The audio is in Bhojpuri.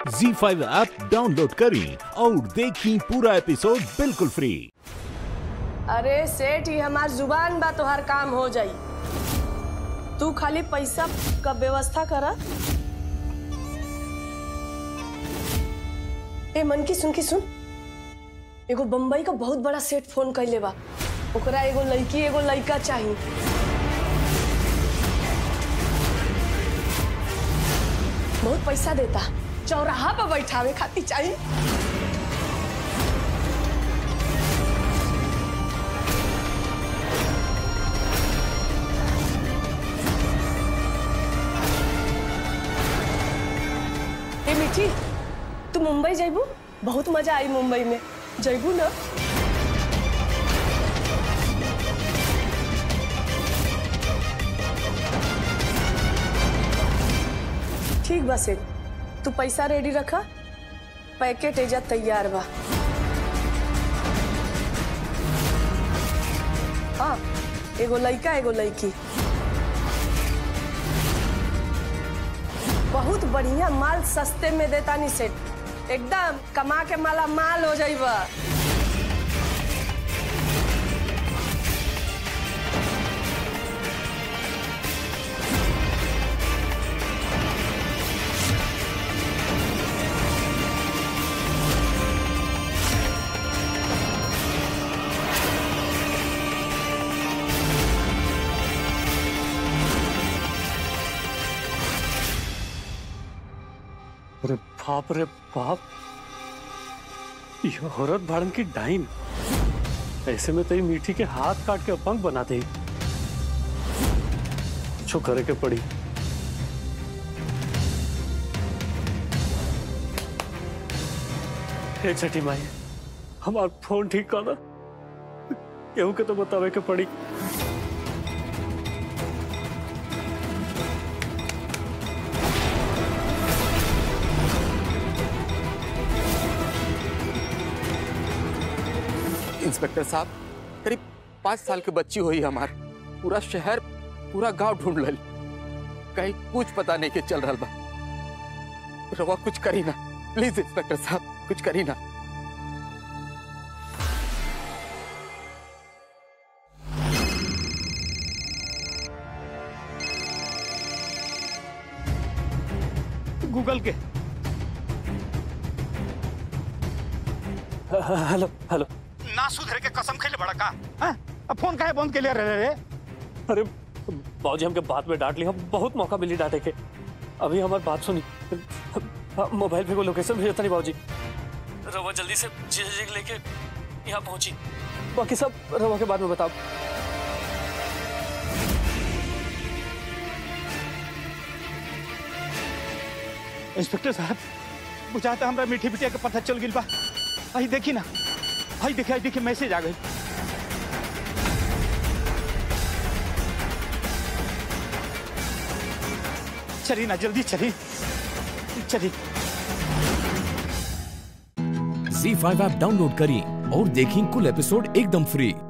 जी फाइव ऐप डाउनलोड करें और देखें पूरा एपिसोड बिल्कुल फ्री अरे सेठ ही हमार जुबान बा तोहार काम हो जाई तू खाली पैसा का व्यवस्था करा ए मन की सुन की सुन एगो बम्बई का बहुत बड़ा सेठ फोन कैले बा ओकरा एगो लड़की एगो लड़का चाहिए बहुत पैसा देता चौराहा पर बैठावे खातिर चाहिए ए मिठी तू मुंबई जाइबू बहुत मजा आई मुंबई में जाइबू ना ठीक बा सेठ तू पैसा रेडी रखा पैकेट एजा तैयार बा हाँ एगो लड़का एगो लड़की बहुत बढ़िया माल सस्ते में देता नी सेठ एकदम कमा के माला माल हो जाइबा अरे बाप रे बाप ये औरत भाड़न की डाइन ऐसे में तो ये मीठी के हाथ काट के अपंग बना दे कुछ करे के पड़ी हे छठी माई हमार फोन ठीक कर केहू के तो बतावे के पड़ी इंस्पेक्टर साहब करीब पाँच साल की बच्ची हुई हमार पूरा शहर पूरा गांव ढूंढ लल कहीं कुछ पता नहीं के चल रहा बा रवा कुछ करी ना प्लीज इंस्पेक्टर साहब कुछ करी ना गूगल के हेलो हेलो ना सुधरे के कसम खेले बड़ा का हाँ? अब फोन काहे बंद के लिए रहे रे अरे बाबूजी हमके बात में डांट लिया बहुत मौका मिली डांटे के अभी हमारी बात सुनी मोबाइल पे को लोकेशन भेजता नहीं बाबूजी रवा जल्दी से जीजा जी लेके यहाँ पहुंची बाकी सब रवा के बाद में बताओ इंस्पेक्टर साहब बुझाता हमरा मीठी बिटिया के पता चल गिल बा आई देखी ना आई देखी आई देखी मैसेज आ गई चली ना जल्दी चली चली जी फाइव ऐप डाउनलोड करें और देखें कुल एपिसोड एकदम फ्री